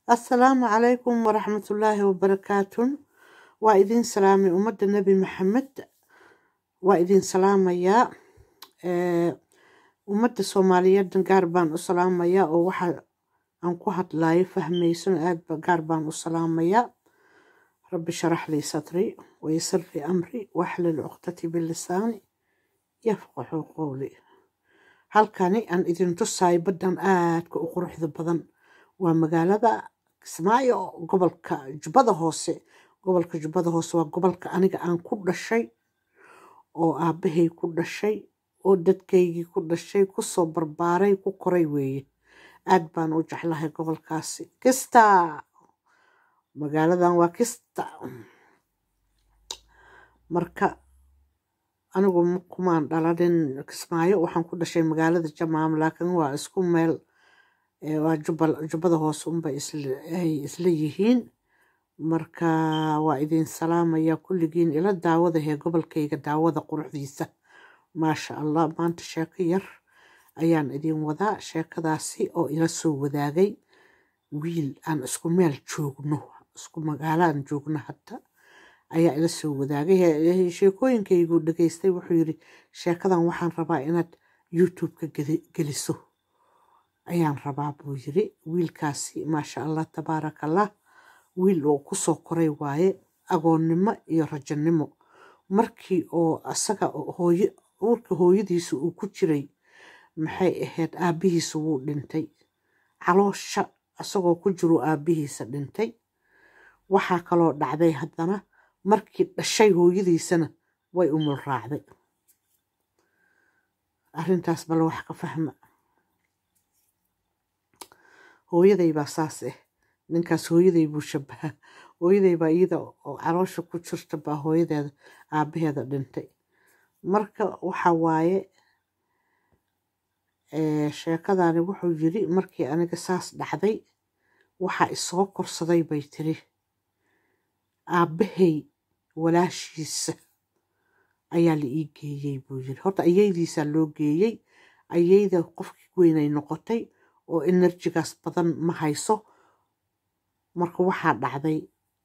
assalaamu calaykum waraxmatullaahi wabarakaatun waa idin salaamay ummadda nebi maxamed waa idin salaamayaa Eh, ummadda soomaaliyeedna gaar baan u salaamayaa oo waxa aan ku hadlayo fahmaysan aad ba gaar baan u salaamayaa rabbi sharax lii sadri waysir lii amri waxlil cuqdati bilisaani yafqaxu qowli halkani aan idin tusaayo baddan aadka u quruxda badan waa magaalada kismaayo gobolka jubbada hoose gobolka jubbada hoose waa gobolka aniga aan ku dhashay oo aabbahay ku dhashay oo dadkaygii ku dhashay kusoo barbaaray ku koray weeye aad baan u jeclahay gobolkaasi kista magaaladan waa kista marka anigu ma- kumaan dhalanin kismaayo waxaan ku dhashay magaalada jamaam laakiin waa isku meel eh, waa jubbal- jubbada hoose unbay isla ay isla yihiin marka waa idin salaamaya kulligiin ila daawada hee gobolkayga daawada quruxdiisa maasha allah maanta sheeko yar ayaan idin wadaa sheekadaasi oo ila soo wadaagay wiil aan isku meel joogno isku magaalo aan joogno hadda ayaa ila soo wadaagay He- he- sheekooyinkaygu dhageystay wuxuu yidhi sheekadan waxaan rabaa inaad youtube-ka geli- geliso ayaan rabaa buu yiri wiilkaasi maasha allah tabaarakallah wiil oo kusoo koray waaye agoonnimo iyo rajanimo markii oo asaga hooyo uurka hooyadiisa uu ku jiray maxay ahayd aabbihiisa wuu dhintay caloosha asagoo ku jiru aabbihiisa dhintay waxaa kaloo dhacday haddana markii dhashay hooyadiisana way umul raacday arrintaas bal wax ka fahma hooyaday baa saas ah ninkaas hooyaday buu shabaha hooyaday baa iyada oo caloosha ku jirta baa hooyadeeda aabbaheeda dhintay marka waxa waaye eh, sheekadani wuxuu yiri markii aniga saas dhacday waxaa isoo korsaday bay tiri aabbahay walaashiisa ayaa la ii geeyey buu yiri horta ayaydiisaa loo geeyey ayayda qofkii weynay noqotay oo enerjigaas badan ma hayso marka waxaa dhacday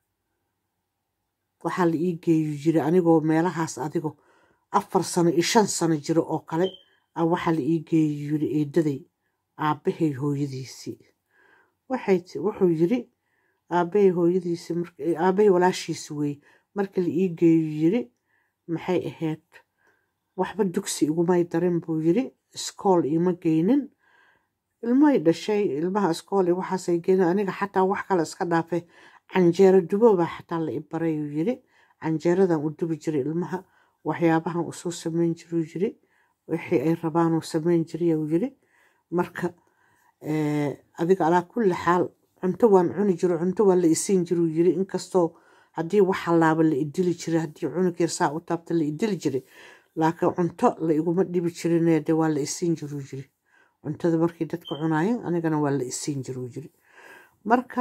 waxaa la ii geeyi jira anigoo meelahaas adigo afar sano iyo shan sano jiro oo kale a waxaa la ii geeyi yiri eedaday aabbahay hooyadiisii waxay ti- wuxuu yiri aabbahay hooyadiisii mark- eh, aabbahay walaashiisi weeye marka la ii geeyi yiri maxay ahayd waxba dugsi igumay darin buu yiri iskool ima geynin ilmahay dhashay ilmaha iskool iyo waxaasay geenin aniga xataa wax kale iska dhaafay canjeero duboobaa xataa la i baray uu yiri canjeeradan u dubi jiray ilmaha waxyaabahan uu soo sameyn jiruu yiri wixii ay rabaan uu sameyn jiray uu yiri marka eh, adiga alaa kulli xaal cunto waan cuni jiro cunto waa la isiin jiruu yiri inkastoo haddii wax halaaba la idili jiray haddii cunug yar saa u taabta la idili jiray laakiin cunto la iguma dhibi jirinee de waa la isiin jiruu yiri cuntada markii dadka cunaayeen anigana waa la isiin jiruu yiri marka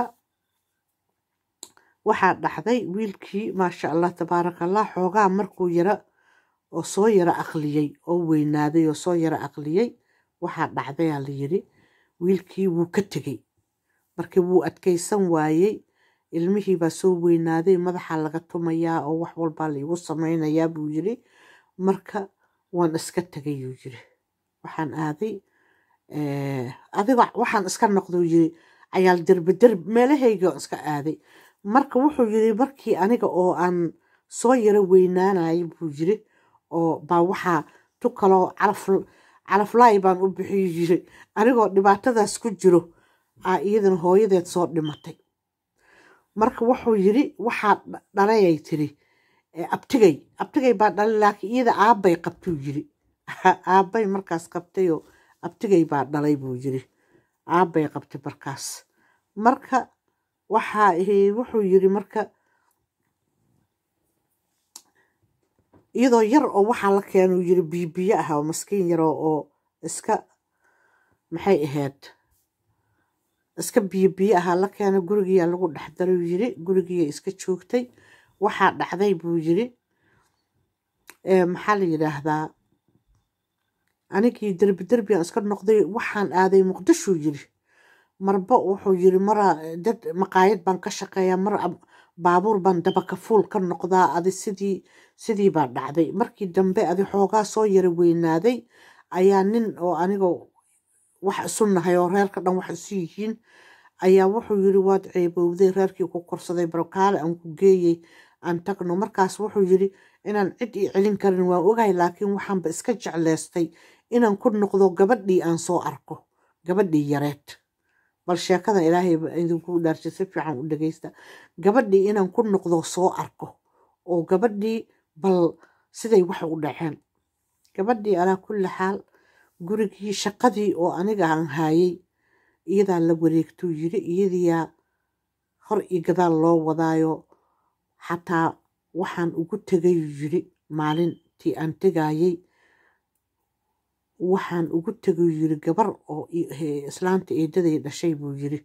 waxaa dhacday wiilkii maasha allah tabaarakallah xoogaa markuu yara oo soo yara aqliyey oo weynaaday oo soo yara aqliyey waxaa dhacdayaa la yiri wiilkii wuu ka tegey markii wuu adkaysan waayey ilmihii baa soo weynaaday madaxa laga tumayaa oo wax walbaa laigu sameynayaa buu yiri marka waan iska tegay yuu yiri waxaan aaday eh, adiga waxaan iska noqduu yiri cayaal derbi derbi meelahayga waan iska aaday marka wuxuu yiri markii aniga oo aan soo yaro weynaanayay buu yiri oo baa waxaa tu kaloo calaf calaflaay baan u bixiyu yiri anigoo dhibaatadaas ku jiro aa iyadana hooyadeed soo dhimatay marka wuxuu yiri waxaa dha- dhalayay tiri eh, abtigay abtigay baa dhalay laakiin iyada aabbay qabtuu yiri aabbay markaas qabtayoo abtigay baa dhalay buu yiri aabbay qabtay markaas marka waxaa ahi- wuxuu yiri marka iyadoo yar oo waxaa la keenuu yiri biibiyo ah oo maskiin yar oo oo iska maxay ahayd iska biyo biyo ahaa la keena gurigiyaa lagu dhex daray uu yiri gurigiya iska joogtay waxaa dhacday buu yiri ee, maxaa la yidhaahdaa anigii derbi derbi aan iska noqday waxaan aaday muqdishuu yiri marba wuxuu yiri mara dad maqaayad baan ka shaqeeyaa mar baabuur baan dabaka fuul ka noqdaa adi sidii sidii baa dhacday markii dambe adi xoogaa soo yara weynaaday ayaa nin oo aniga wax isu nahay oo reerka dhan wax isu yihiin ayaa wuxuu yiri waad ceebowday reerkii ku korsaday barkaale aan ku geeyey aan tagno markaas wuxuu yiri inaan cid ii celin karin waan ogahay laakiin waxaanba iska jecleystay inaan ku noqdo gabadhii aan soo arko gabadhii yareed bal sheekada ilaahay idinku dhaarshay si fiican u dhegeysta gabadhii inaan ku noqdo soo arko oo gabadhii bal siday wax u dhaceen gabadhii alaa kulli xaal gurigii shaqadii oo aniga aan haayay iyadaa la wareegtuu yiri iyadiyaa hor iyo gadaal loo wadaayo xataa waxaan ugu tegayuu yiri maalintii aan tegayay waxaan ugu tegay yiri gabar oo islaanta eedaday dhashay buu yiri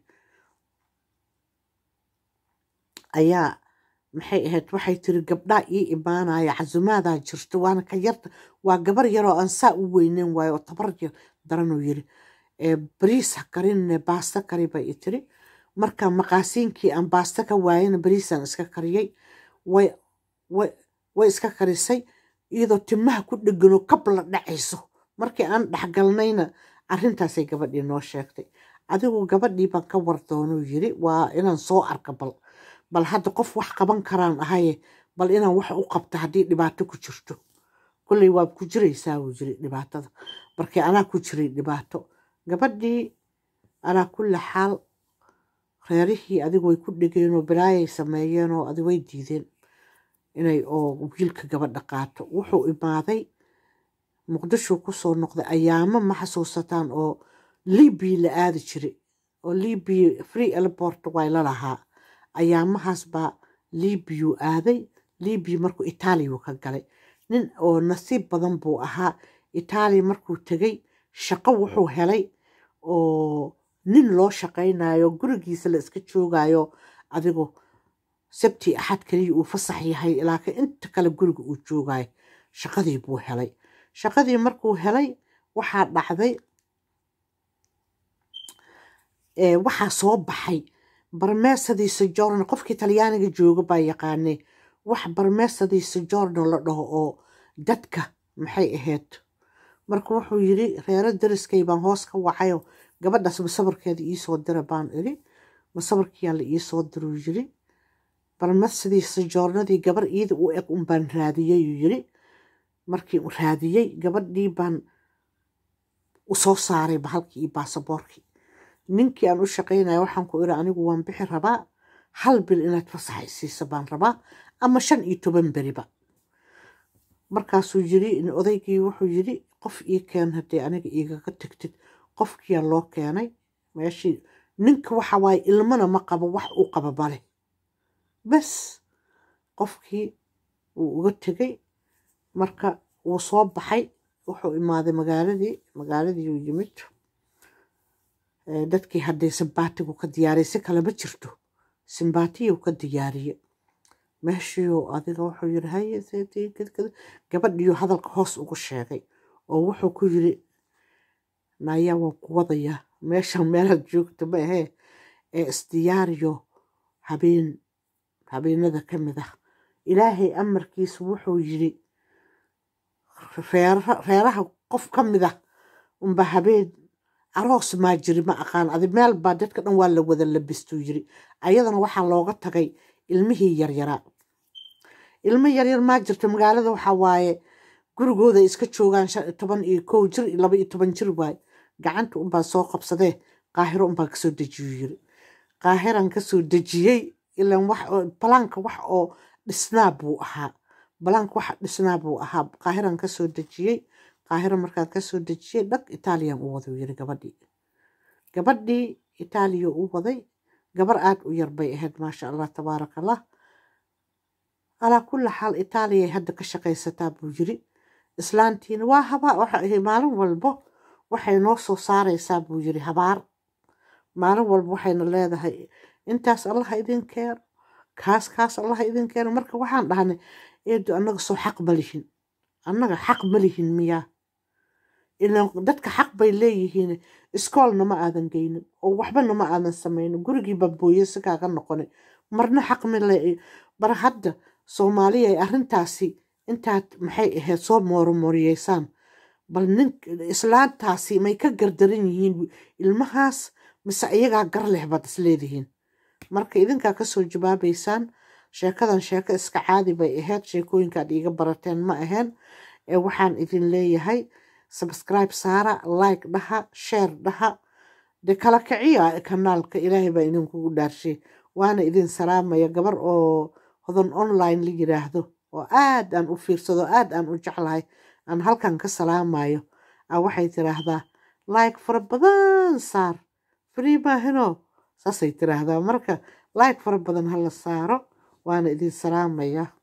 ayaa maxay ahayd waxay tiri gabdhaa ii imaanaya casumaadaa jirto waana ka yarta waa gabar yaroo aan saa u weyneyn waayo oo tabar daranuu yiri bariis ha karinne baasta kari bay i tiri marka maqaasiinkii aan baasta ka waayana bariisaan iska kariyey way iska karisay iyadoo timaha ku dhegano kab la dhacayso markii aan dhexgalnayna arrintaasay gabadhii noo sheegtay adigu gabadhii baan ka wardoonuu yiri waa inaan soo arka bal bal hadda qof wax qaban karaan ahaye bal inaan wax u qabto haddii dhibaato ku jirto kolley waad ku jiraysaa wuu yiri dhibaatada markii anaa ku jiray dhibaato gabadhii alaa kulli xaal reerihii adigu way ku dhegeenoo bilaayay sameeyeenoo adi way diideen inay oo wiilka gabadha qaato wuxuu imaaday muqdisho kusoo noqday ayaamo ma xasuusataan oo libiya la aadi jiray oo libiya free elport way la lahaa ayaamahaas baa libiyu aaday libiya markuu itaaliyu ka galay nin oo nasiib badan buu ahaa itaaliya markuu tegay shaqo wuxuu helay oo nin loo shaqaynayo gurigiisa la iska joogayo adigu sabti axad kaliya uu fasax yahay laakiin inta kale guriga uu joogayo shaqadii buu helay shaqadii markuu helay waxaa dhacday waxaa soo baxay barmeesadii sojorno qofkii talyaaniga jooga baa yaqaanay wax barmeesadii sojorno la dhaho oo dadka maxay ahayd marka wuxuu yiri reero dariskay baan hoos ka wacayo gabadhaas masabarkeeda iisoo dira baan iri masabarkiyaa la iisoo diruu yiri barmeesadii sojoornadii gabar iida u eg un baan raadiyayuu yiri markii u raadiyey gabadhii baan usoo saaray bahalkii iyo baasaboorkii ninkii aan u shaqaynaya waxaan ku iri anigu waan bixi rabaa hal bil inaad fasax isiisa baan rabaa ama shan iyo toban beriba markaasuu yiri odaygii wuxuu yiri qof ii keen haddii aniga igaga tegtid qofkiyaa loo keenay meeshii ninka waxa waaye ilmana ma qabo wax uu qaba male bes qofkii wuu uga tegay marka wuu soo baxay wuxuu imaaday magaaladii magaaladii uu yimid dadkii haddee simbaatigu ka diyaariyay si kale ma jirto simbaatiyuu ka diyaariye meeshiiuu adiga wuxuu yiri haye gabadhiiyuu hadalka hoos ugu sheegay oo wuxuu ku yiri nayaa waan ku wadayaa meeshan meelaad joogta ma ahee ee isdiyaariyo habeen habeenada ka mid ah ilaahay amarkiisu wuxuu yiri reeraha qof ka mid ah unba habeen aroos maa jiri ma aqaan adi meel baa dadka dhan waa la wada labistuu yiri ayadana waxaa looga tagay ilmihii yaryaraa ilmo yaryar maa jirto magaalada waxaa waaye gurigooda ay iska joogaan toban iyo kow jir iyo laba iyo toban jir waaye gacanta unbaa soo qabsadee qaahiro unbaa kasoo dejiyuu yiri qaahiraan kasoo dejiyey ilan wax balaanka wax oo dhisnaa buu ahaa balaanka wax dhisnaa buu ahaa qaahiraan kasoo dejiyey qaahiro markaan kasoo dejiyey dhag itaaliyan u waday yiri gabadhii gabadhii itaaliya u waday gabar aada u yar bay ahayd maasha allah tabaaraka allah calaa kulli xaal itaaliyay hadda ka shaqaysataa buu yiri islaantiina waa habaa waxa maalin walbo waxay noo soo saaraysaa buu yiri habaar maalin walba waxayna leedahay intaas allaha idin keeno kaas kaas allaha idin keeno marka waxaan dhahnay eedu annaga soo xaq ma lihin annaga xaq ma lihin miyaa ilaan dadka xaq bay leeyihiin iskoolna ma aadan geynin oo waxbana ma aadan sameynin gurigii babooye si kaaga noqonay marna xaq ma le bar hadda soomaaliya ay arrintaasi intaad maxay ahayd soo mooromoriyeysaan bal nin islaantaasi may ka gardaran yihiin ilmahaas mise iyagaa gar leh baad isleedihiin marka idinkaa kasoo jawaabaysaan sheekadan sheeko iska caadi bay ahayd sheekooyinkaad iiga barateen ma ahayn ee waxaan idin leeyahay subscribe saara like dhaha share dhaha de kala kiciya kanaalka ilaahay baa idinkugu dhaarshay waana idin salaamaya gabar oo hodan online la yiraahdo oo aad aan u fiirsado aad aan u jeclahay aan halkan ka salaamayo a waxay tiraahdaa like fara badan saar free maahino saasay tiraahdaa marka like fara badan hala saaro waana idin salaamaya